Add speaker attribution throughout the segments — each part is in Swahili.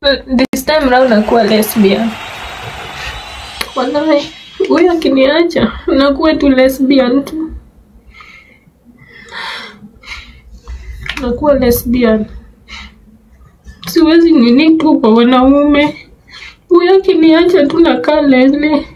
Speaker 1: this time round nakuwa lesbian. Wallahi, huyo akiniacha nakuwa tu lesbian tu, nakuwa lesbian. Siwezi nini tu kwa wanaume. Huyo akiniacha tu nakaa lele.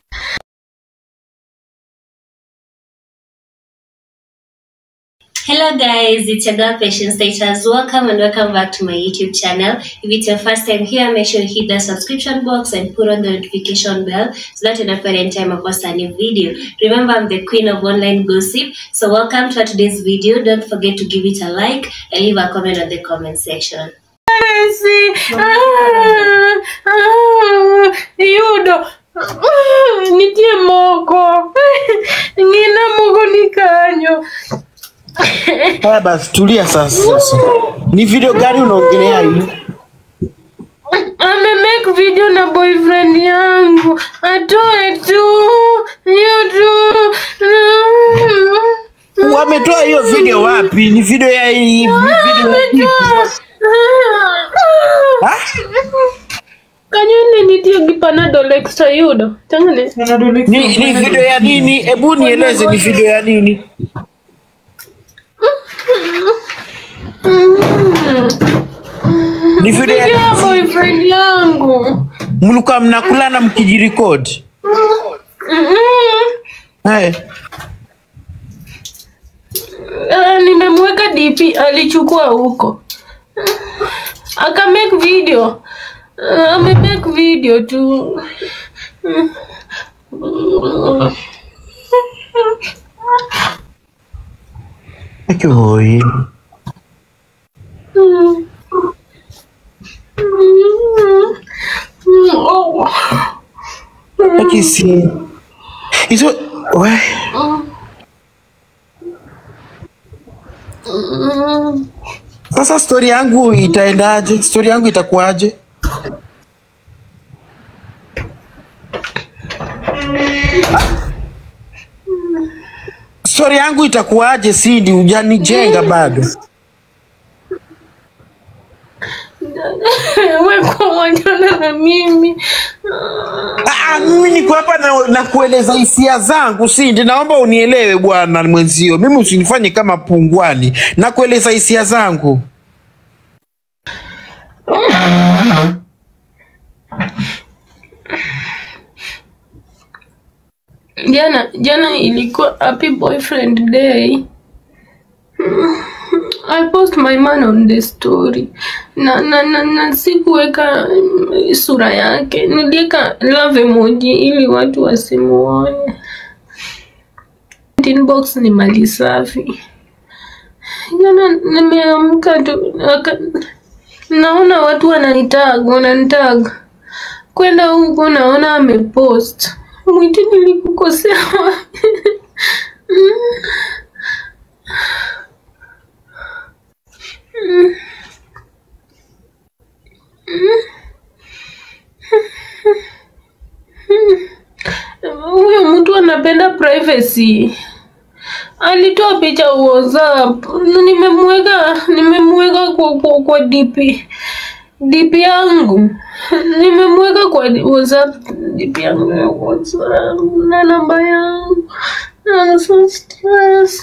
Speaker 2: Hello guys, it's your girl Patience Status. Welcome and welcome back to my YouTube channel. If it's your first time here, make sure you hit the subscription box and put on the notification bell so that you don't any time I post a new video. Remember, I'm the queen of online gossip. So welcome to today's video. Don't forget to give it a like and leave a comment on the comment section.
Speaker 1: Messi. Ah, ah, Yudo. Ah, nitie moko. Ngina moko ni kanyo.
Speaker 3: Haya basi tulia sasa. Sasa ni video gani unaongelea hii?
Speaker 1: Ame make video na boyfriend yangu. Atoe tu. Yudo.
Speaker 3: Wametoa hiyo video wapi? Ni video ya hii ni video ya hii. Ha?
Speaker 1: Kanyone nitie gipanadol extra yudo. Tangane.
Speaker 3: Ni, ni video ya nini? Hebu nieleze ni video ya nini? Ni video ya
Speaker 1: Nikia boyfriend yangu.
Speaker 3: mlikuwa mnakulana mkijirekodi. Hey.
Speaker 1: Uh, nimemweka DP alichukua huko aka make video uh, ame make video tu
Speaker 3: Oi.
Speaker 1: Oh.
Speaker 3: Akisi. Hizo we. Sasa story yangu itaendaje? Story yangu itakuwaje? Story yangu itakuwaje? Sindi, hujanijenga bado.
Speaker 1: weko wajana na mimi
Speaker 3: Ah, mimi niko hapa na, na kueleza hisia zangu Sindi, naomba unielewe bwana mwenzio, mimi usinifanye kama pungwani, na kueleza hisia zangu.
Speaker 1: jana jana ilikuwa happy boyfriend day I post my man on the story na na, na, na sikuweka mm, sura yake, niliweka love emoji ili watu wasimuone. Inbox ni mali safi. Jana nimeamka tu aka- naona watu wananitag wananitag kwenda huko, naona amepost mwiti, nilikukosea wapi? huyo mtu anapenda privacy. Alitoa picha WhatsApp, nimemweka nimemweka kwa, kwa, kwa DP DP yangu nimemweka kwa WhatsApp DP yangu ya WhatsApp na namba yangu. I'm so stressed.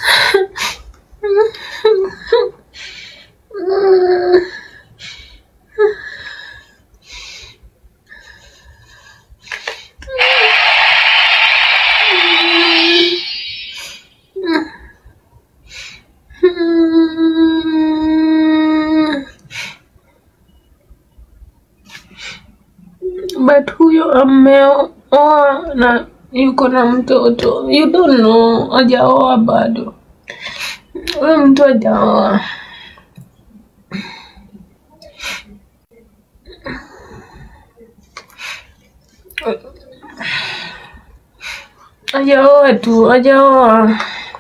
Speaker 1: but huyo ameoa na yuko na mtoto you don't know hajaoa bado huyo mtu hajaoa hajaoa tu hajaoa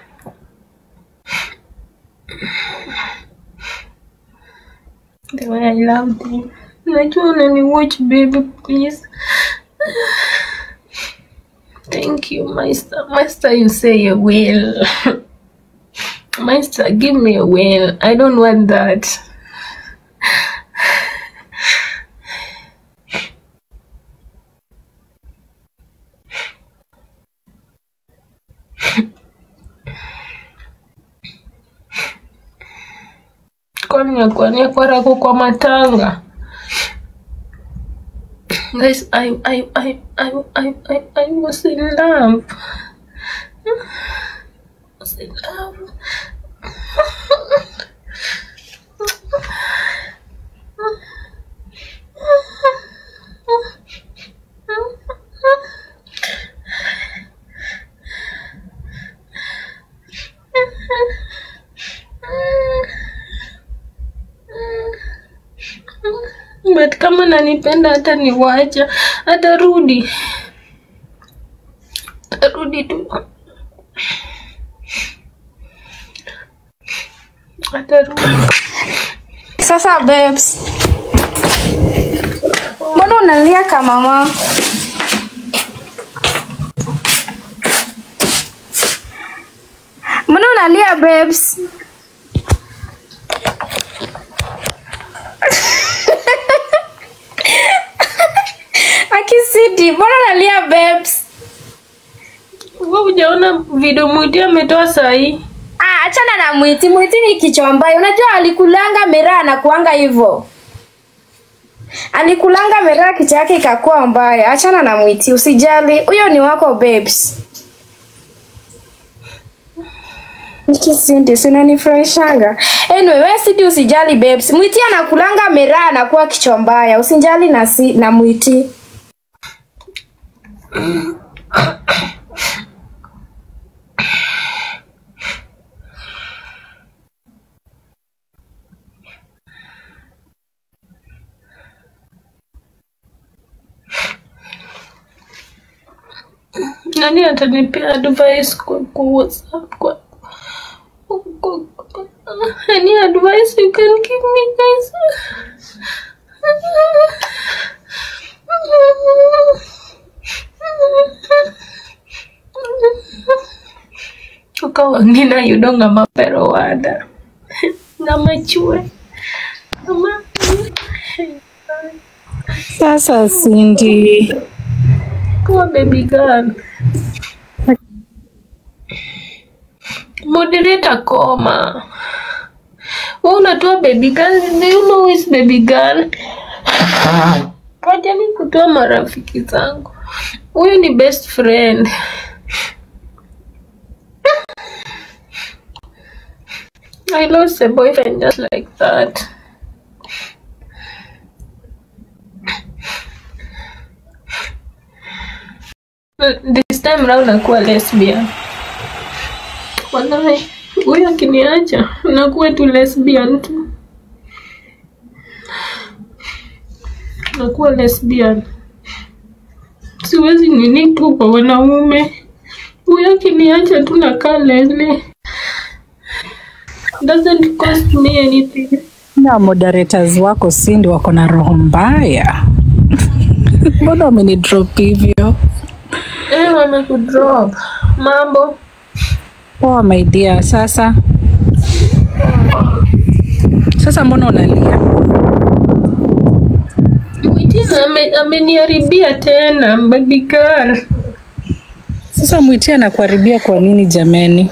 Speaker 1: the way I loved him najua unani watch baby please Thank you, Master. Master, you say you will. Master, give me a will. I don't want that. kwani yakwani yakwarako kwa matanga guys I, I, I, I, I, I, I was in love I was in love but kama nanipenda hata niwacha atarudi atarudi tu atarudi
Speaker 4: Sasa babes, mbona unalia kama mama? Mbona unalia babes? Akisiti, mbona unalia babes?
Speaker 1: wewe hujaona video mwiti ametoa sahii
Speaker 4: Ah, achana na mwiti. Mwiti ni kichwa mbaya. Unajua alikulanga miraa anakuanga hivyo. Alikulanga miraa kichwa yake ikakuwa mbaya. Achana na mwiti, usijali. Huyo ni wako babes. Nikisindi sinanifurahishanga. Anyway, wewe sidi usijali babes. Mwiti anakulanga miraa anakuwa kichwa mbaya. Usijali na si, na mwiti.
Speaker 1: nani atanipea advice kwa, kwa whatsapp kwa, kwa, kwa any advice you can give me guys ukawangina yudonga mapero wada namachue ama
Speaker 5: Sasa Cindy,
Speaker 1: kuwa baby girl moderator koma wewe unatoa baby girl do you know who is baby girl wajani kutoa marafiki zangu huyu ni best friend I lost a boyfriend just like that. But This time round nakuwa lesbian. Wallahi, huyu akiniacha nakuwa tu lesbian tu. Nakuwa lesbian. Siwezi nini tu kwa wanaume. Huyu akiniacha tu nakaa lele. Doesn't cost me anything.
Speaker 5: na moderators wako Cindy wako na roho mbaya. Mbona wamenidrop hivyo?
Speaker 1: Eh, wamekudrop. Mambo.
Speaker 5: Poa my dear. Sasa sasa, mbona unalia?
Speaker 1: Mwitina ame- ameniharibia tena baby girl.
Speaker 5: Sasa Mwiti anakuharibia kwa nini jameni?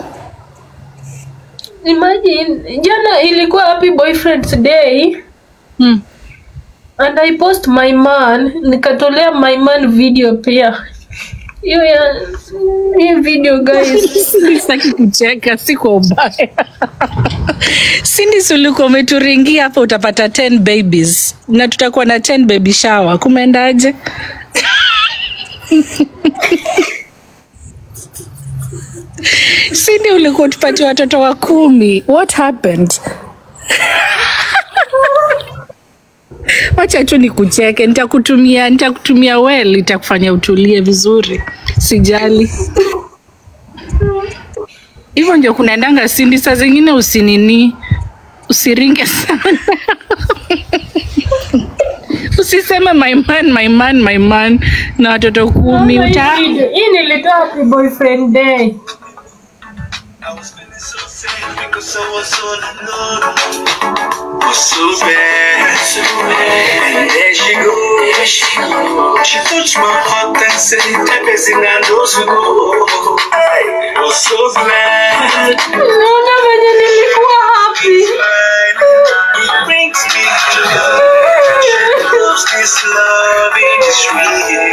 Speaker 1: Imagine jana ilikuwa happy boyfriend's day
Speaker 5: Hmm.
Speaker 1: and I post my man, nikatolea my man video pia. Hiyo ya hii video guys.
Speaker 5: Sitaki kucheka, si kwa ubaya. Cindy, si ulikuwa umeturingia hapa utapata 10 babies na tutakuwa na 10 baby shower. Kumeendaje? Cindy, ulikuwa tupatie watoto wa kumi. What happened? Wacha tu nikucheke, nitakutumia nitakutumia well, itakufanya utulie vizuri, sijali. Hivyo ndio kunaendanga Cindy, saa zingine usinini, usiringe sana usiseme my man, my man, my man na watoto kumi
Speaker 1: Hii
Speaker 5: uta
Speaker 1: video, Hii nilitoa happy boyfriend day.
Speaker 6: I was feeling so sad because I was all alone. Was so bad, so bad. And there she go, there she go. She touched my heart and said, "That person I know to go." I was so glad.
Speaker 1: Naona venye nilikuwa happy.
Speaker 6: Fine. this loving is real.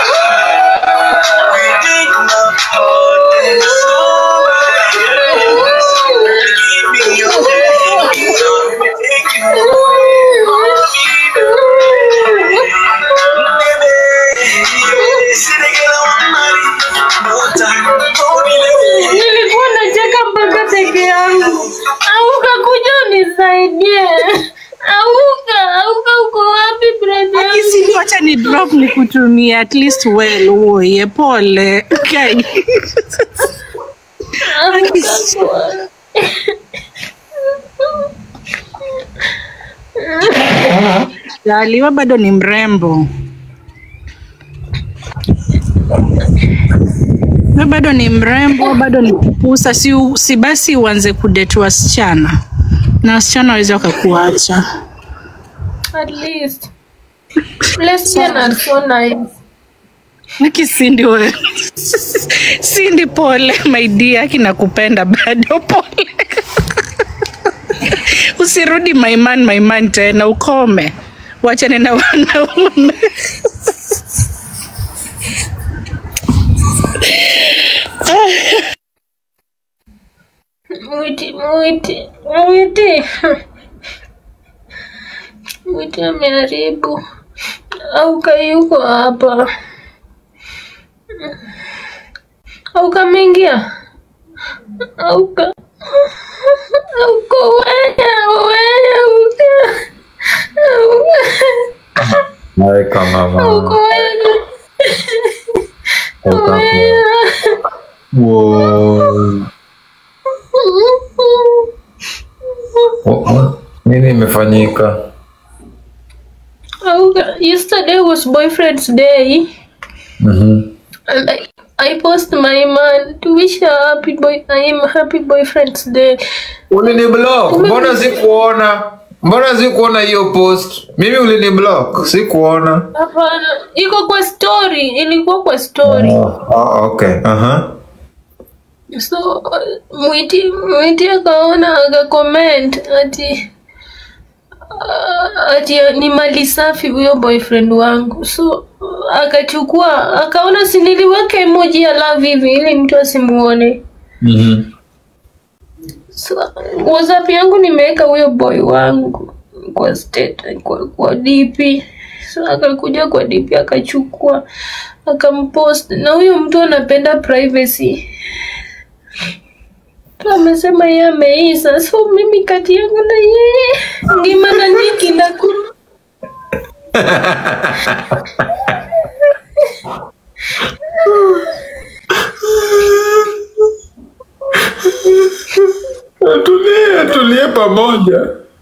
Speaker 6: Within my heart, there's nobody else. Give me your hand, don't take you away from me, baby. Baby, see the girl I want marry, no time, hold me, baby.
Speaker 1: Nilikuwa nacheka mpaka peke yangu. Auka kuja unisaidie. Auka, auka uko wapi brother? yangu?
Speaker 5: Akisini wacha ni drop ni kutumia at least well uoye pole. Okay.
Speaker 1: Auka.
Speaker 5: Jaliwa bado ni mrembo. We bado ni mrembo, bado ni kupusa, si, u- si basi uanze kudate wasichana na wasichana waweza wakakuacha.
Speaker 1: At least. Lesbian are so nice.
Speaker 5: Niki Cindy we. Cindy pole my dear, kinakupenda bado pole. Usirudi my man my man tena ukome. Wachane na wanaume.
Speaker 1: Mwiti, mwiti, mwiti. Mwiti ameharibu. Auka yuko hapa. Auka ameingia. Auka. Auka wewe, wewe, auka. Auka.
Speaker 7: Naika mama.
Speaker 1: Auka wewe. Wewe.
Speaker 7: Wow. Oh, oh. Nini imefanyika?
Speaker 1: Auka. Yesterday was boyfriend's day.
Speaker 7: Mhm.
Speaker 1: And I, I post my man to wish her happy boy I am happy boyfriend's day.
Speaker 7: Ulini block? Mbona sikuona? Mbona sikuona hiyo post? Mimi ulini block? Sikuona.
Speaker 1: Hapana, iko kwa story, ilikuwa kwa story.
Speaker 7: Oh, oh, okay. Aha.
Speaker 1: So uh, mwiti mwiti akaona akacomment ati uh, ati ni mali safi huyo boyfriend wangu. So uh, akachukua akaona si niliweka emoji ya love hivi ili mtu asimuone.
Speaker 7: Mhm.
Speaker 1: So, WhatsApp yangu nimeweka huyo boy wangu kwa state, kwa, kwa DP. So akakuja kwa DP akachukua akampost, na huyo mtu anapenda privacy. So, amesema yeye ameisa, so mimi kati yangu na yeye ngima na niki na ku
Speaker 7: Tulie, tulie pamoja.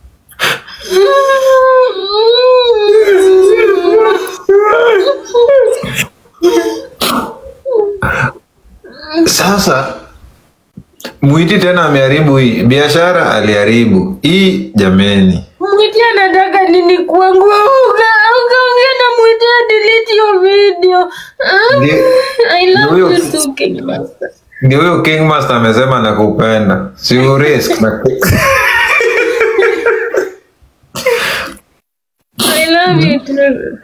Speaker 7: Sasa Mwiti tena ameharibu hii biashara, aliharibu hii. Jameni,
Speaker 1: Mwiti anataka nini kwangu? Uga, ukaongea na Mwiti delete hiyo video. Ah,
Speaker 7: Ndi-
Speaker 1: I love
Speaker 7: huyo-
Speaker 1: you too, King Master.
Speaker 7: ndio huyo King Master amesema nakupenda, si urisk na
Speaker 1: I love you too.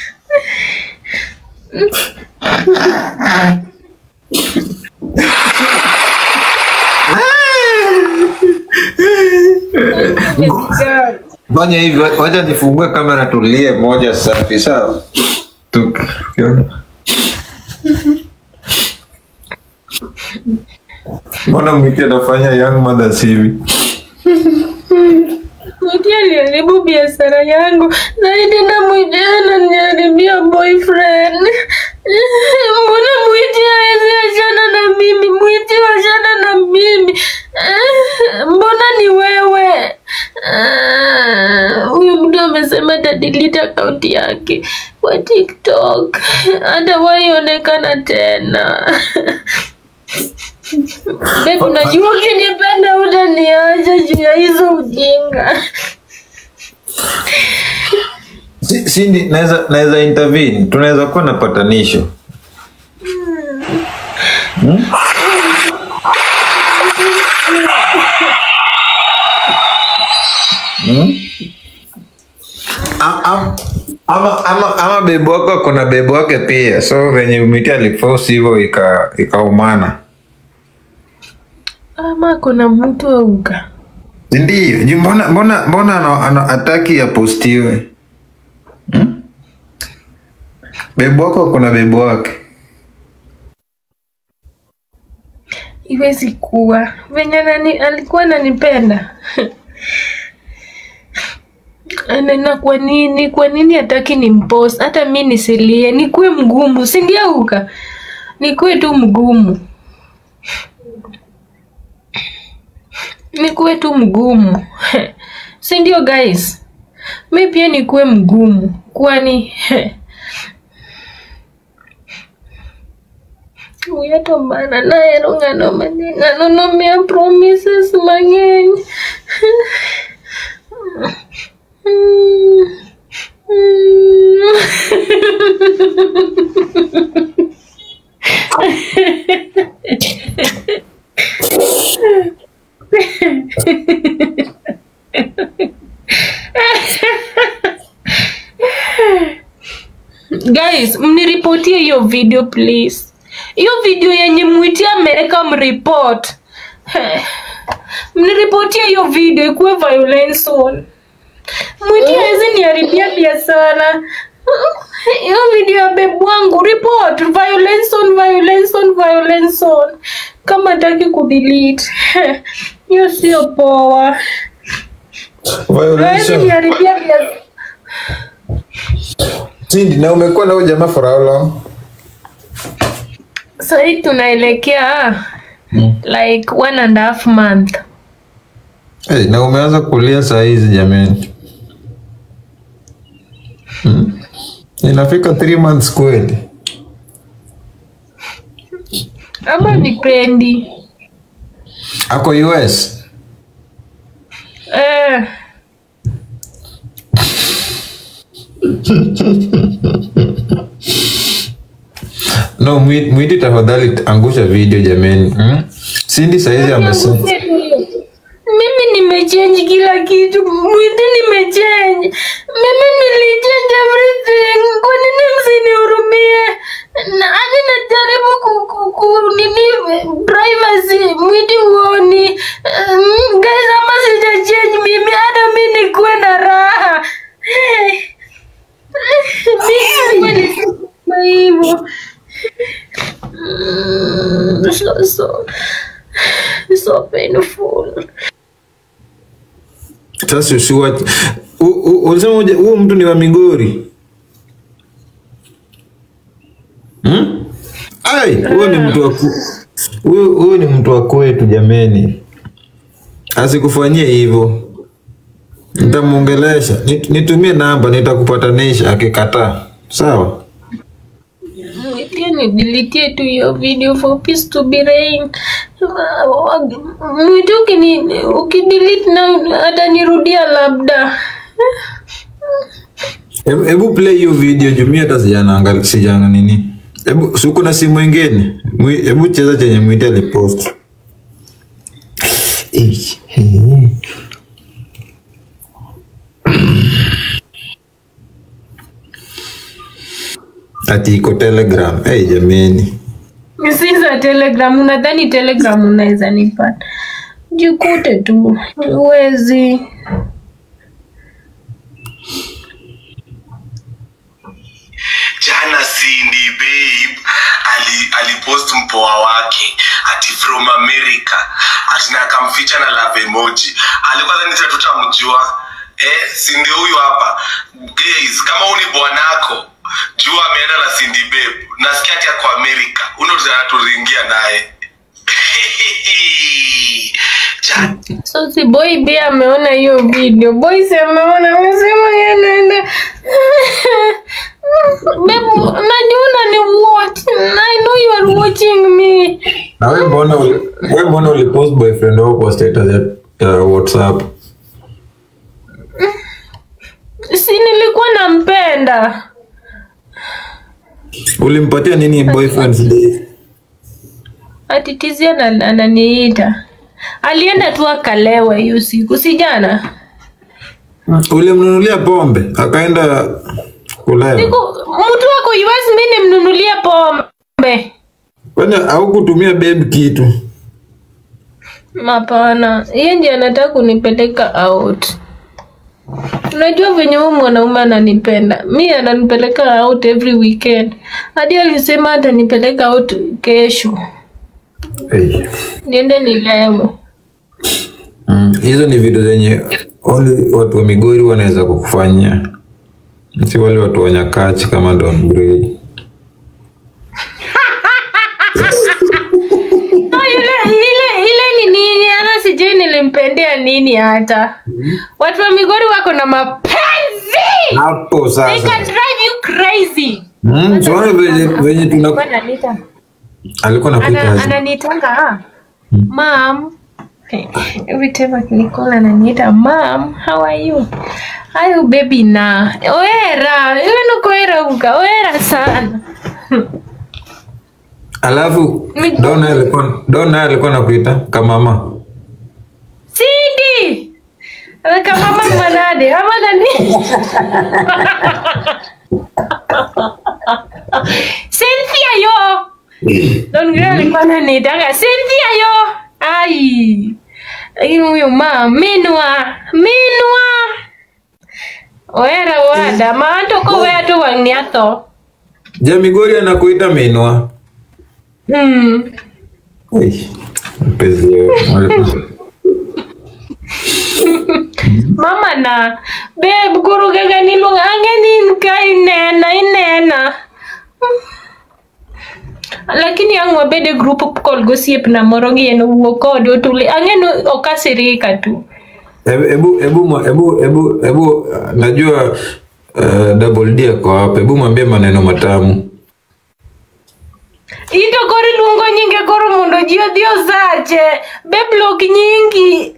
Speaker 7: fanya hivyo. Wacha nifungue kamera, tulie moja safi, sawa? Tukiona mbona Mwiti anafanya young mothers hivi?
Speaker 1: Mwiti aliharibu biashara yangu zaidi na Mwiti ananiharibia boyfriend. Mbona Mwiti hawezi achana na mimi? Mwiti wachana na mimi. Mbona ni wewe? Ah, Huyu mtu amesema atadelete akaunti yake kwa TikTok, hatawahi onekana tena. Babe, unajua ukinipenda utaniacha juu ya hizo ujinga.
Speaker 7: Si- Cindy, naweza naweza intervene, tunaweza kuwa na patanisho. Hmm? Hmm? A- am- ama ama ama bebi wako kuna bebi wake pia so venye miti alipost hivyo ika- ikaumana
Speaker 1: ama kuna mtu auka
Speaker 7: ndio juu mbona mbona mbona ana- ana- hataki apostiwe hmm? bebi wako kuna bebi wake
Speaker 1: iwezi kuwa venye nani alikuwa ananipenda Anena kwa nini kwa nini hataki ni mpost hata mi nisilie nikuwe mgumu sindiauka nikuwe tu mgumu nikuwe tu mgumu sindio guys mi pia nikuwe mgumu kwani uyatomana nahero ng'ano mane ng'ano nomiya promises mang'eny guys mniripotie hiyo video please hiyo video yenye mwiti ameweka mripot mniripotie hiyo video ikuwe violence on mwiti hawezi niharibia biashara hiyo video ya bebu wangu report violence on violence on violence on kama taki kudelete hiyo sio poa hawezi
Speaker 7: Violation.
Speaker 1: niharibia biashara
Speaker 7: Cindy, na umekuwa na huyo jamaa for how long?
Speaker 1: sahii tunaelekea like one and a half month
Speaker 7: Hey, na umeanza kulia saa hizi jamani. Hmm? Inafika 3 months kweli.
Speaker 1: ama nipendi
Speaker 7: Ako US.
Speaker 1: eh,
Speaker 7: No, Mwi- mwiti tafadhali angusha video jamani. Hmm? Cindy saa hizi amesema.
Speaker 1: mimi nimechange kila kitu mwiti nimechange mimi nilichange everything kwa nini msinihurumie Na- hadi najaribu ku, ku, ku, nini privacy mwiti uoni um, guys ama sijachange mimi hata mi nikuwe na raha hey. mimi nilisema hivyo Mm, so, so, so painful
Speaker 7: Sasa usiwa U- u- ulisema uje- huyo mtu ni wa Migori. Hmm? Ai, huyo ni mtu wa ku- huyo huyo ni mtu wa kwetu jameni. Asikufanyie hivyo. Nitamuongelesha. Nit- Nitumie namba nitakupatanisha akikataa. Sawa?
Speaker 1: pia nidilitie tu hiyo video for peace to be reign mwitu ukini ukidelete na atanirudia labda
Speaker 7: Hebu hebu play hiyo video juu mimi hata sijanaangalia sijana nini. Hebu si uko na simu ingine? Mwi- Hebu cheza chenye mwite alipost. Eh, eh. Ati iko Telegram. Hey, jameni.
Speaker 1: si za telegram unadhani telegram unaweza nipata jikute tu uwezi
Speaker 6: jana Cindy babe ali alipost mpoa wake ati from America ati na akamficha na love emoji alikuwa dhani sasa tutamjua eh Cindy huyu hapa guys kama huyu ni bwanako jua ameenda na Cindy babe nasikia ati ako America uno tunaturingia naye jana
Speaker 1: so si boy pia ameona hiyo video boy si ameona amesema yeye anaenda Babe, najiona ni watch I know you are watching me
Speaker 7: Na wewe mbona uli- wewe mbona ulipost boyfriend wako kwa status ya, ya WhatsApp?
Speaker 1: si nilikuwa nampenda
Speaker 7: Ulimpatia nini boyfriend's day?
Speaker 1: atitizia ananiita alienda tu akalewa hiyo siku si jana
Speaker 7: Ulimnunulia pombe akaenda kulewa,
Speaker 1: Siku- mtu wako US mi nimnunulie pombe
Speaker 7: kwani haukutumia babe kitu?
Speaker 1: hapana yeye ndiye anataka kunipeleka out unajua venye huyu mwanaume ananipenda mi ananipeleka out every weekend hadi alisema atanipeleka out kesho
Speaker 7: Hey.
Speaker 1: niende nilewe
Speaker 7: Mm, hizo ni vitu zenye only watu wa Migori wanaweza kukufanyia, si wale watu wa Nyakachi kama Don Gray.
Speaker 1: Oh, ile ile ile ni nini hata sijui nilimpendea nini hata watu wa migori wako na mapenzi
Speaker 7: Hapo
Speaker 1: they
Speaker 7: sasa
Speaker 1: can drive you crazy
Speaker 7: mm, tuone venye venye tuna
Speaker 1: Bwana Anita.
Speaker 7: alikuwa
Speaker 1: Ana-
Speaker 7: nakuita
Speaker 1: ananitanga ah, mam Okay. every time akinicall ananiita mam how are you ayo baby na oera iwe nukoera uka oera sana
Speaker 7: alafu
Speaker 1: Mi-
Speaker 7: Don naye alikuwa Don naye alikuwa nakuita kamama
Speaker 1: sidi kama mama manade ama nani Cynthia yo Don Gray alikuwa ananitanga Cynthia yo ai lakini huyo ma minwa minwa oera wada maantoko weato wang'niatho
Speaker 7: je Migori anakuita minwa
Speaker 1: hmm.
Speaker 7: Ei, mpenzi wangu.
Speaker 1: mama na beb gurugega niluonga ang'enin ka inena inena lakini ang' wabede group call gosiepna moro gi en owuok kode otuli ang'eno okasirika tu
Speaker 7: Hebu hebu hebu mwa- hebu hebu hebu uh, najua uh, double D ako hapa. Hebu mwambie maneno matamu.
Speaker 1: ito koro iluongo nyinge koro mondo ji odhi osache beblok nyingi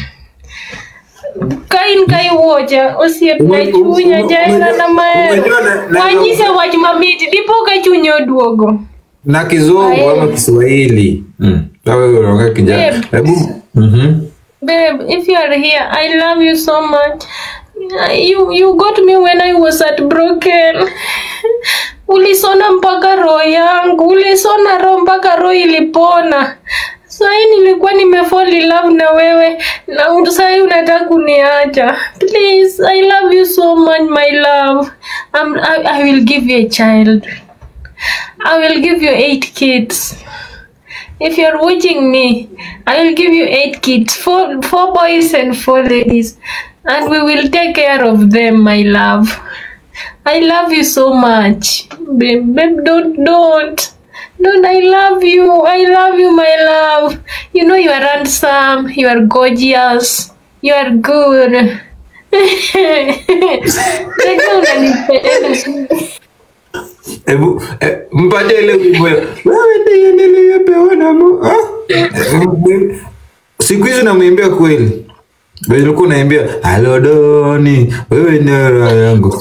Speaker 1: ka in ka iwuocha osiepna
Speaker 7: Ume-
Speaker 1: chunya
Speaker 7: ume-
Speaker 1: jaina na mahero
Speaker 7: umejua na- na-
Speaker 1: wanyise wach mamit dipo ka chunye oduogo
Speaker 7: Na kizungu
Speaker 1: Aye.
Speaker 7: ama Kiswahili. Mm. Wewe unaongea kijana.
Speaker 1: Babe.
Speaker 7: Hebu mhm.
Speaker 1: Babe, if you are here, I love you so much. You you got me when I was heartbroken. Ulisona mpaka roho yangu, ulisona roho mpaka roho ilipona. Sahii nilikuwa nimefall in love na wewe na sahii unataka kuniacha. Please, I love you so much my love. I'm, I, I will give you a child. I will give you eight kids. If you're watching me, I will give you eight kids, four four boys and four ladies, and we will take care of them, my love. I love you so much, babe. Babe, don't don't don't. I love you. I love you, my love. You know you are handsome. You are gorgeous. You are good. Najua unanipenda.
Speaker 7: Hebu eh, mpatie ile wimbo. ya, Wewe ndiye niliyepewa na Mungu. Ah. Eh, Siku hizi namwimbia kweli. Wewe ulikuwa unaimbia Halo Doni, wewe ni roho yangu.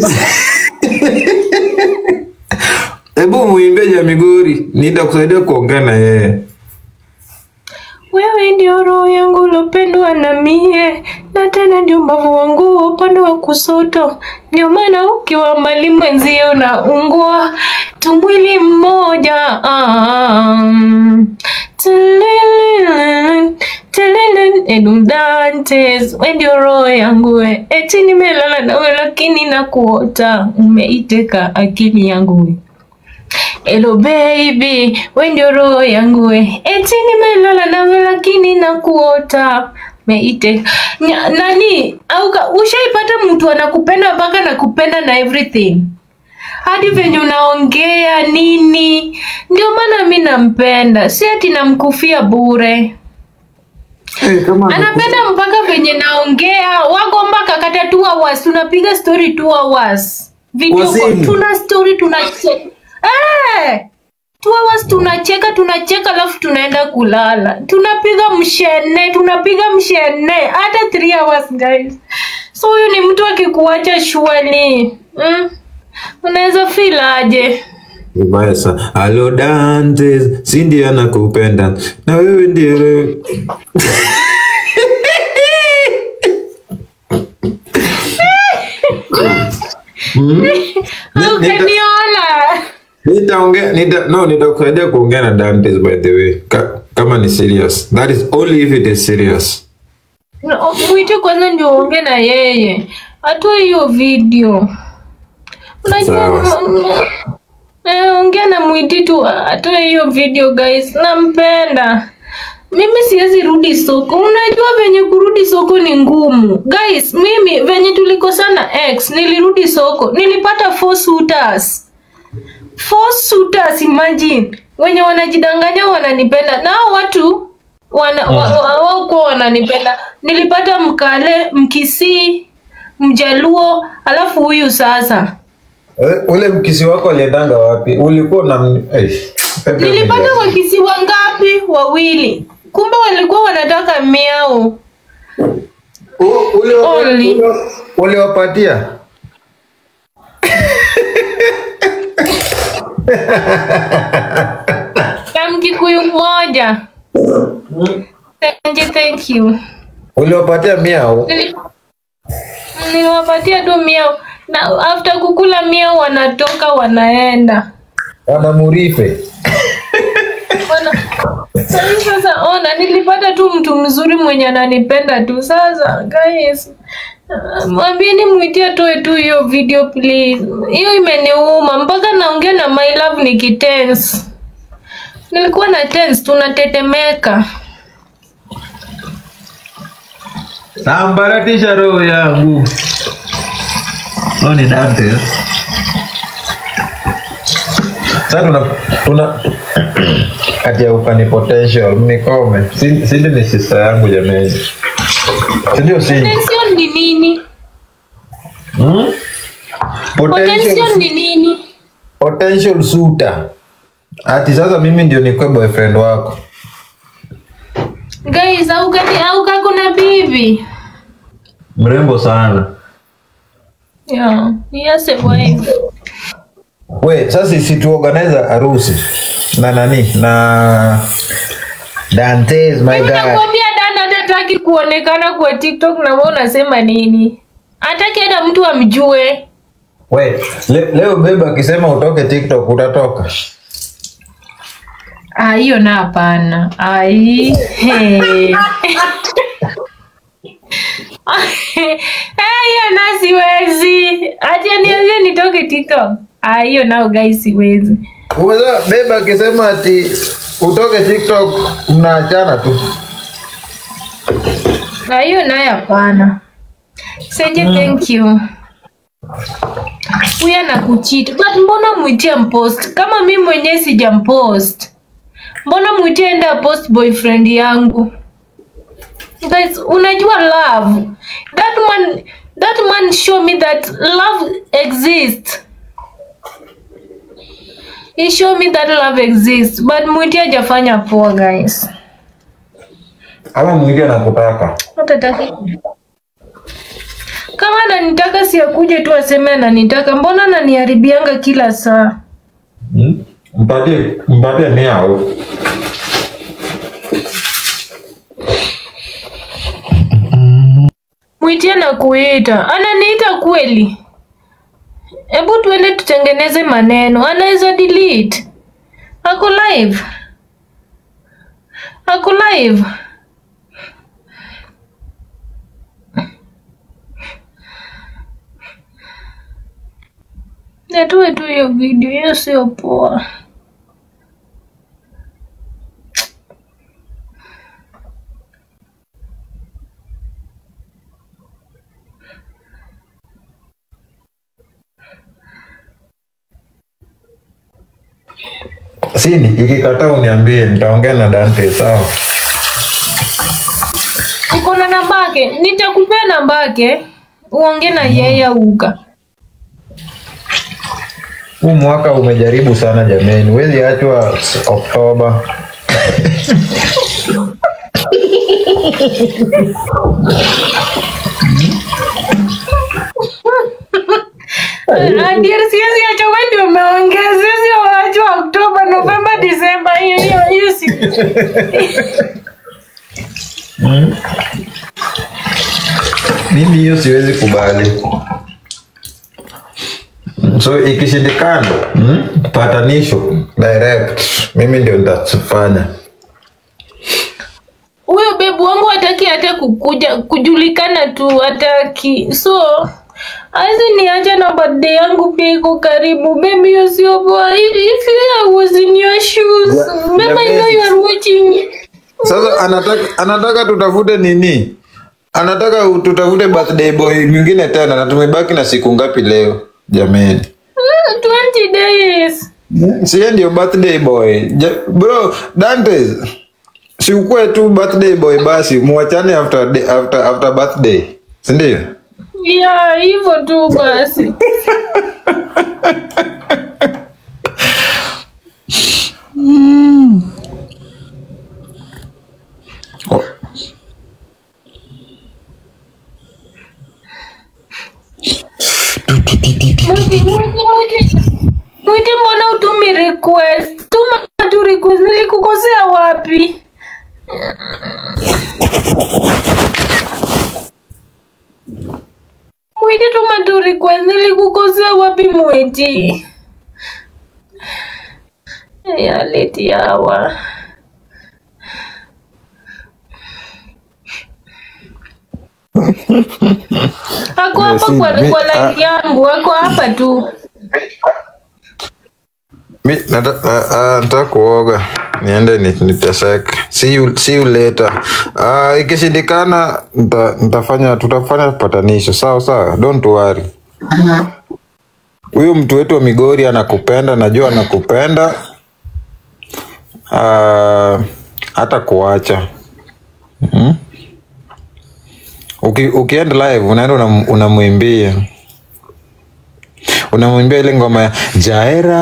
Speaker 7: Hebu muimbie Jamigori, nitakusaidia kuongea na yeye.
Speaker 1: Wewe ndio roho yangu ulopendwa na mie, na tena ndio mbavu wangu wa upande wa kusoto. Ndio maana ukiwa mbali mwenzio unaungua tumwili mmoja. Um, tilililin, tililin, Edum Dantes, we ndio roho yangu we. Eti nimelala nawe lakini nakuota, umeiteka akili yangu we. Hello baby, we ndio roho yangu we. Eti nimelala nawe lakini nakuota. Meite. Nya, nani? Au ka- ushaipata mtu anakupenda mpaka nakupenda na everything. Hadi venye unaongea nini? Ndio maana mi nampenda. Si ati namkufia bure.
Speaker 7: Eh, kama
Speaker 1: Anapenda mpaka venye naongea. Wako mpaka kata 2 hours. Tunapiga story 2 hours. Video
Speaker 7: Kwa
Speaker 1: call.
Speaker 7: simu?
Speaker 1: Tuna story tunacheka. Eh! Two hours tunacheka tunacheka alafu tunaenda kulala. Tunapiga mshene, tunapiga mshene hata 3 hours guys. So huyu ni mtu akikuacha shwali. Mm? Unaweza feel aje?
Speaker 7: Vibaya sana. Halo Dante, si ndiye anakupenda na wewe ndiye Mm. Ni- nita-
Speaker 1: Ukaniona.
Speaker 7: Nitaongea nita, no nitakusaidia kuongea na Dantes by the way. Ka, kama ni serious. That is only if it is serious.
Speaker 1: No, Mwite kwanza ndio uongee na yeye. Atoe hiyo video. Unajua
Speaker 7: Sawa.
Speaker 1: Eh, ongea na Mwiti tu atoe hiyo video guys. Nampenda. Mimi siwezi rudi soko. Unajua venye kurudi soko ni ngumu. Guys, mimi venye tulikosana ex, nilirudi soko. Nilipata four suitors. Four suitors imagine. Wenye wanajidanganya wananipenda. Na hao watu wana wa- wa- wao kwa wananipenda. Nilipata Mkale, Mkisii, Mjaluo, alafu huyu sasa.
Speaker 7: Eh, ule mkisi wako aliendanga wapi? Ulikuwa na eh, pepe
Speaker 1: Nilipata
Speaker 7: umejaza.
Speaker 1: wakisi wangapi? Wawili. Kumbe walikuwa wanataka miao.
Speaker 7: U- ule wa-
Speaker 1: Only.
Speaker 7: ule- Uliwapatia?
Speaker 1: Na Mkikuyu mmoja. Thank you, thank you.
Speaker 7: Uliwapatia miao?
Speaker 1: Nili- Niliwapatia tu miao na after kukula miao wanatoka wanaenda.
Speaker 7: Wana murife.
Speaker 1: Wana... Sasa sasa ona nilipata tu mtu mzuri mwenye ananipenda tu. Sasa guys uh, mwambieni mwitie toe tu hiyo video please. Hiyo imeniuma mpaka naongea na my love nikitense. Nilikuwa na tense tunatetemeka.
Speaker 7: Sambaratisha roho yangu. No ni Dante. Sasa tuna tuna kati ya upani potential mnikome. Si- Sindi ni sister yangu jamani. Si ndio Sindi?
Speaker 1: Potential ni nini?
Speaker 7: Hmm?
Speaker 1: Potential
Speaker 7: Potential,
Speaker 1: ni nini?
Speaker 7: potential suitor. Ati sasa mimi ndio nikuwe boyfriend wako.
Speaker 1: Guys, au kati au kako na bibi?
Speaker 7: Mrembo sana.
Speaker 1: Yeah, yes, a wife.
Speaker 7: We, sasa si tuorganize harusi na nani na Dantes my
Speaker 1: Mimi
Speaker 7: guy.
Speaker 1: nakwambia dada hataki kuonekana kwa TikTok na wewe unasema nini? Hataki hata mtu amjue.
Speaker 7: We, le, leo beba akisema utoke TikTok utatoka.
Speaker 1: Ah, hiyo na hapana. Ai. Hey. Eh, hiyo na siwezi. Acha niambie nitoke TikTok. Ah, hiyo nao guys siwezi.
Speaker 7: Uweza beba akisema ati utoke TikTok mnaachana tu.
Speaker 1: Na hiyo nayo hapana. Seje, thank you. Huyu anakucheat. But mbona mwitie mpost? Kama mimi mwenyewe sijampost. Mbona mwitie enda post boyfriend yangu? Guys, unajua love. That man that man show me that love exists. He show me that love exists. But mwitie hajafanya poa guys.
Speaker 7: Ama mwingine anakutaka.
Speaker 1: Hatataki. Kama ananitaka si akuje tu aseme ananitaka, mbona ananiharibianga kila saa?
Speaker 7: Hmm? Mpatie mpatie miao.
Speaker 1: Mwitie na kuita, ananiita kweli? Hebu tuende tutengeneze maneno, anaweza delete. Ako live, ako live. Natoe tu hiyo video, hiyo sio poa.
Speaker 7: Sini, ikikataa uniambie nitaongea na Dante sawa.
Speaker 1: Uko na namba yake? Nitakupea namba yake uongee na yeye uka.
Speaker 7: Huu mwaka umejaribu sana jameni, huwezi achwa Oktoba.
Speaker 1: Ndio siwezi acha wewe ndio umeongea. Siwezi wacha Oktoba, Novemba, Disemba hiyo hiyo hiyo si.
Speaker 7: Mimi hiyo siwezi kubali. so ikishindikana mm, patanisho direct mimi ndio nitafanya
Speaker 1: huyo bebu wangu hataki hata kukuja kujulikana tu hataki so awezi niacha na birthday yangu pia iko karibu baby hiyo sio poa if if I was in your shoes
Speaker 7: Yeah,
Speaker 1: mama I know you are watching
Speaker 7: sasa anataka anataka tutafute nini anataka tutafute birthday boy mwingine tena na tumebaki na siku ngapi leo jameni
Speaker 1: Mm, 20 days
Speaker 7: siye ndio birthday boy ja, bro dantes si ukue tu birthday boy basi muachane after, day- after, after birthday sindio
Speaker 1: ya hivyo tu basi
Speaker 7: oh.
Speaker 1: Mwiti, mwiti, mwiti. Mwiti, mbona utumi request tuma tu request nilikukosea wapi Mwiti, tuma tu request nilikukosea wapi mwiti ya leti hawa ako hapa
Speaker 7: si-
Speaker 1: kwa,
Speaker 7: mi-
Speaker 1: kwa
Speaker 7: ah.
Speaker 1: live yangu ako hapa tu
Speaker 7: mi nata- ah, ah, nataka kuoga niende ni- niteseke see you, see you later uh, ikishindikana nita- nitafanya tutafanya patanisho sawa sawa don't worry huyu mtu wetu wa migori anakupenda najua anakupenda uh, hata kuacha mm? Uki, ukienda live unaenda unam- unamwimbia unamwimbia ile ngoma ya jaera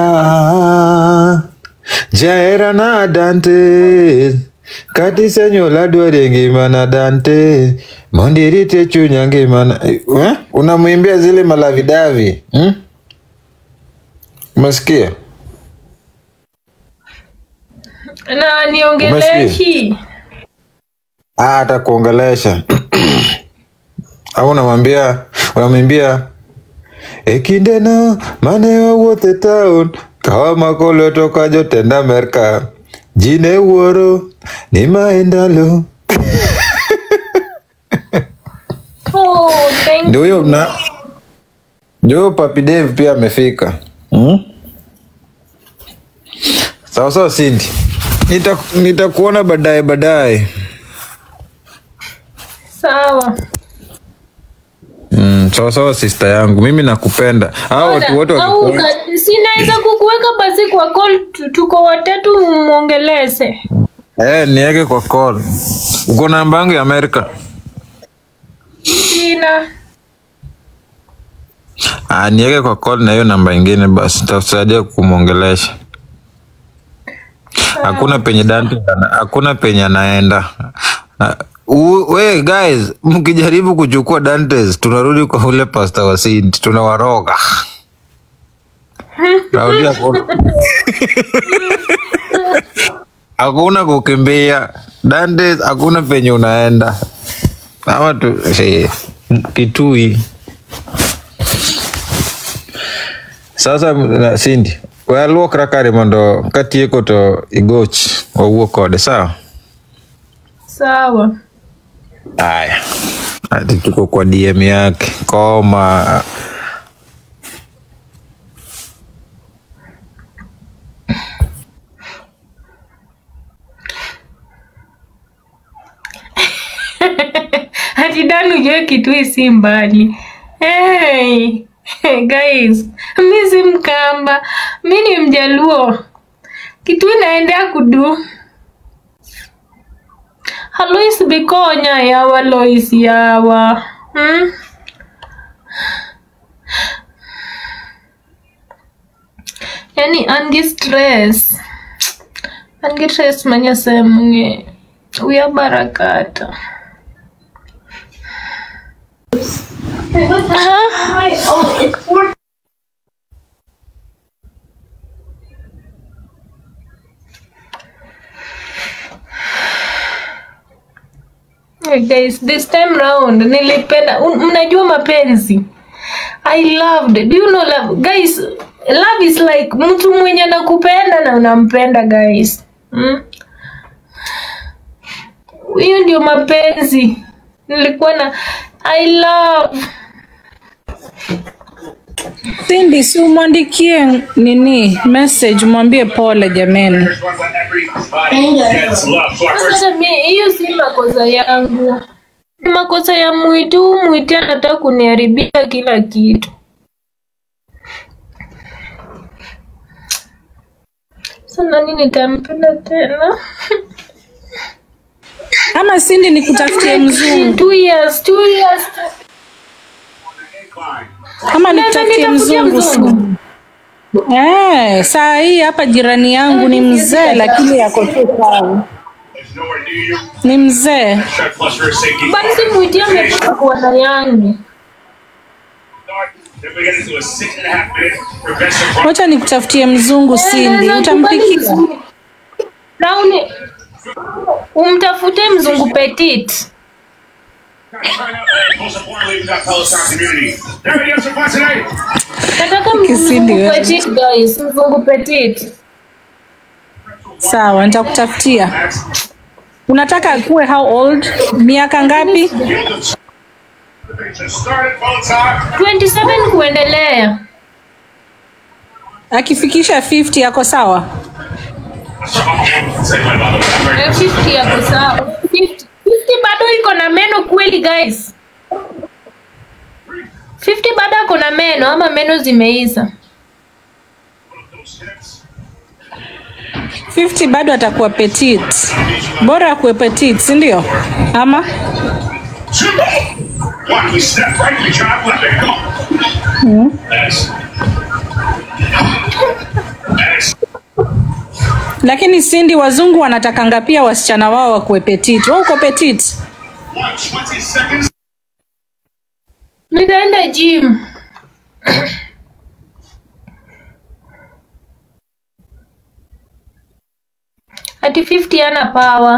Speaker 7: jaera na dante katisenyola dware ngima na dante mondirite chunya ngima na eh? unamwimbia zile malavidavi hmm? umesikia
Speaker 1: na niongeleshi
Speaker 7: Ah, atakuongelesha au unamwambia unamwimbia ekindeno mane wawuothe town kawa makolo toka jotend amerka ji ne wuoro ni ma e ndalo
Speaker 1: oh, thank
Speaker 7: ndio huyo na ndio huyo papi Dave pia amefika hmm? sawa sawa Cindy Nita- nitakuona baadaye baadaye
Speaker 1: sawa
Speaker 7: Mm, sawa sawa sister yangu mimi nakupenda hao watu wote
Speaker 1: Au
Speaker 7: wakikuona-
Speaker 1: ka- sinaweza kukuweka basi kwa call tu- tuko watatu mwongelese
Speaker 7: Eh, niweke kwa call. Uko na namba yangu ya Amerika?
Speaker 1: sina
Speaker 7: Ah, niweke kwa call na hiyo namba ingine basi takusaidia kumwongelesha. Hakuna penye Dante ana- hakuna penye anaenda. Ah, u- We guys, mkijaribu kuchukua Dantes tunarudi kwa ule pasta wa Saint, tunawaroga. Raudia hakuna. Hakuna kukimbia. Dantes hakuna penye unaenda. Ama tu eh, kitui. Sasa na Cindy, we aluokra kare mondo katieko to igoch wawuo kode sawa?
Speaker 1: sawa
Speaker 7: Aya, ati tuko kwa DM yake koma.
Speaker 1: hati dani ujue kitui si mbali hey. guys mi si mkamba mi ni mjaluo kitui naendea kudu halois bikonya yawa lois yawa hmm? yani angi stress angi stress manyasemunge uya barakata Hey guys, this time round nilipenda un- mnajua mapenzi I loved. Do you know love? Guys, love is like mtu mwenye anakupenda na unampenda guys. Mm? Hiyo ndio mapenzi. Nilikuwa na I love.
Speaker 5: Cindy, si umwandikie nini message, mwambie pole jameni.
Speaker 1: Sasa mi hiyo si makosa yangu. Ni makosa ya Mwitu. Mwitu anataka kuniharibia kila kitu. Sasa nani nitampenda tena?
Speaker 5: Ama Cindy nikutafutie mzungu,
Speaker 1: Two years, two years.
Speaker 5: ama
Speaker 1: Naweza
Speaker 5: nikutafutie
Speaker 1: nitafutia
Speaker 5: mzungu
Speaker 1: mzungu.
Speaker 5: Eh, saa hii hapa jirani yangu ni mzee lakini yako tu sawa. Ni mzee.
Speaker 1: Basi Mwitu ametoka kuona yangu.
Speaker 5: Wacha nikutafutie mzungu Cindy,
Speaker 1: Naweza
Speaker 5: utampikia.
Speaker 1: kubali mzungu. Rauni, umtafute mzungu petit. Nataka
Speaker 5: Kisindi
Speaker 1: mzungu
Speaker 5: wewe.
Speaker 1: petit guys, mzungu petit.
Speaker 5: Sawa, nitakutafutia. Unataka akuwe how old? Miaka ngapi?
Speaker 1: 27 kuendelea.
Speaker 5: Akifikisha 50 yako sawa?
Speaker 1: Eh, 50 yako sawa. 50 50 bado iko na meno kweli guys. 50 bado ako na meno ama meno zimeisha?
Speaker 5: 50 bado atakuwa petit. Bora akuwe petit, si ndio? Ama lakini Cindy, wazungu wanatakanga pia wasichana wao wakuwe petit. Wewe uko petit?
Speaker 1: Nitaenda gym. Ati 50 ana power.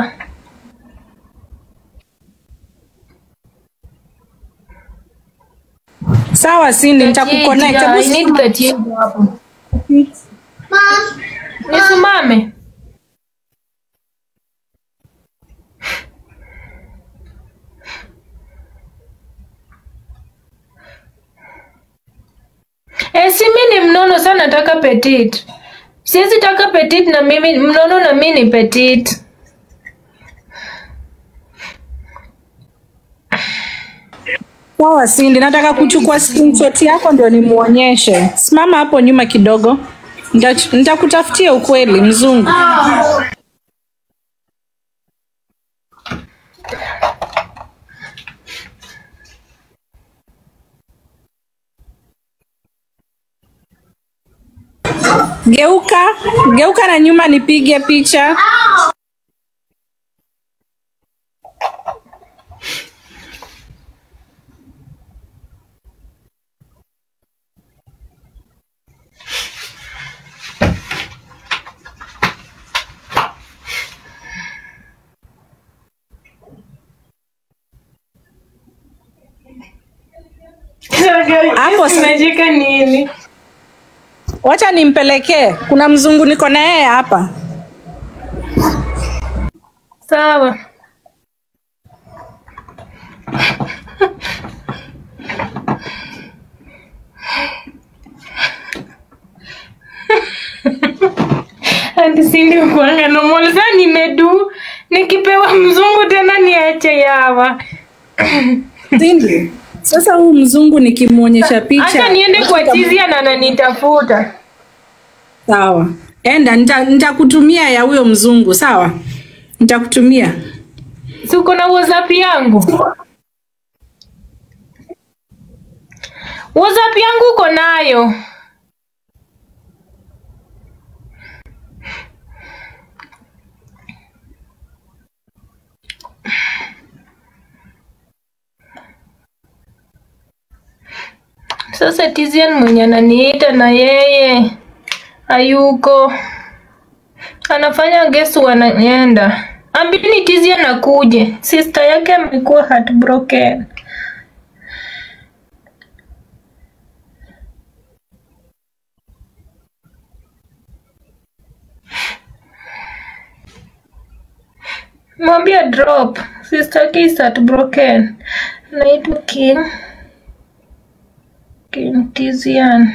Speaker 5: Sawa Cindy, nitakuconnect.
Speaker 1: Yeah,
Speaker 5: Hebu
Speaker 1: I need
Speaker 5: simama.
Speaker 1: that change hapo. Nisimame. Eh, si mi ni mnono sana nataka petit. Siwezi taka petit na mimi mnono na mimi ni petit.
Speaker 5: Sawa Cindy, nataka kuchukua screenshot yako ndio nimuonyeshe. Simama hapo nyuma kidogo. Nita- Nitakutafutia ukweli mzungu. Geuka, geuka na nyuma nipige picha. Hapo si-
Speaker 1: Unacheka nini?
Speaker 5: Wacha nimpelekee. Kuna mzungu niko na yeye hapa.
Speaker 1: Sawa. Ati sindi kuanga normal sana nimedu nikipewa mzungu tena niache yawa.
Speaker 5: Cindy, sasa huu mzungu nikimwonyesha picha.
Speaker 1: Acha niende kwa chizia na ananitafuta.
Speaker 5: Sawa, enda, nita- nitakutumia ya huyo mzungu. Sawa, nitakutumia.
Speaker 1: Si uko na WhatsApp yangu? WhatsApp yangu uko nayo. Sasa Tizian mwenye ananiita na yeye hayuko, anafanya guess wanaenda. Ambini Tizian akuje, sister yake amekuwa heartbroken. mwambie drop sister Kiss at broken naitwa king king tizian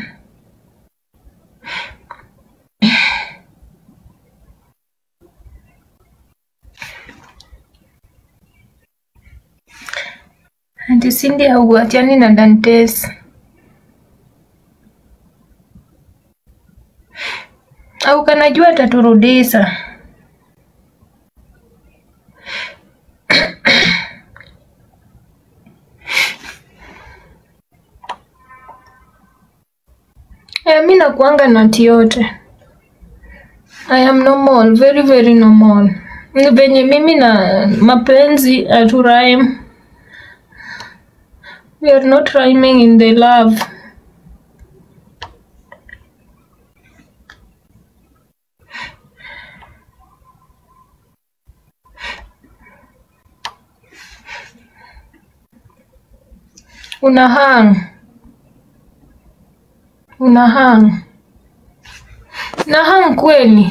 Speaker 1: Anti Cindy hauachani na Dantes. Au kanajua ataturudisha. Eh, mi nakuanga nati yote. I am normal, very very normal. Ni venye mimi na mapenzi haturime. We are not rhyming in the love. Una hang. Una hang. Na hang kweli.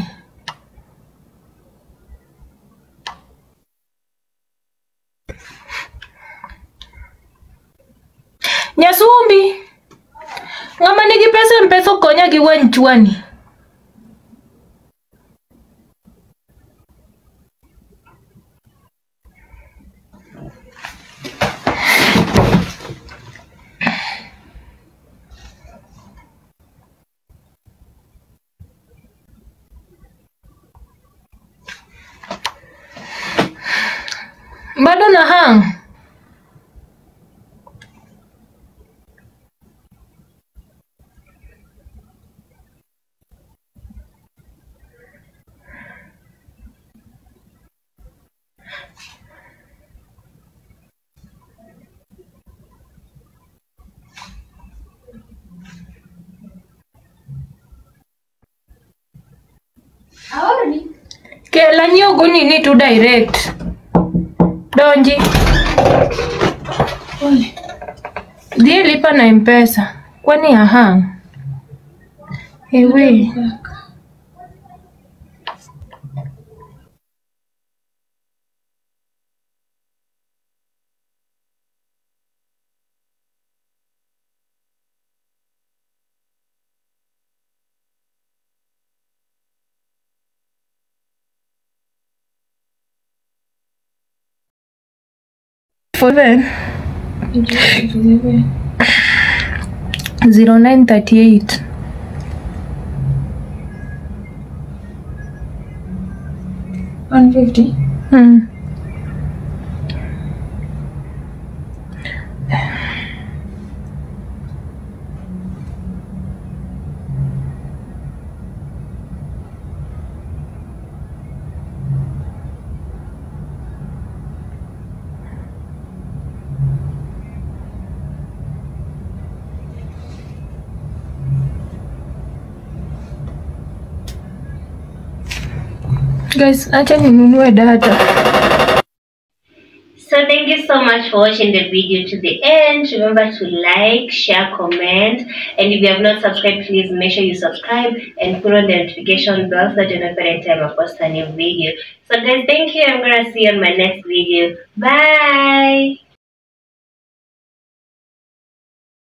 Speaker 1: Nyasumbi. Ng'ama nigi pesa mpesa okonya gi wany chwani. Bado na hang. Kela nyiogo nini tu direct. Donji. Dhi lipa na mpesa. Kwani ahang. Ewe. For then. Zero nine thirty eight.
Speaker 8: One fifty.
Speaker 1: Hmm. Guys, acha ninunue data.
Speaker 2: So thank you so much for watching the video to the end. Remember to like, share, comment, and if you have not subscribed, please make sure you subscribe and put on the notification bell so that you know every time I post a new video. So guys, thank you. I'm gonna see you on my next video. Bye.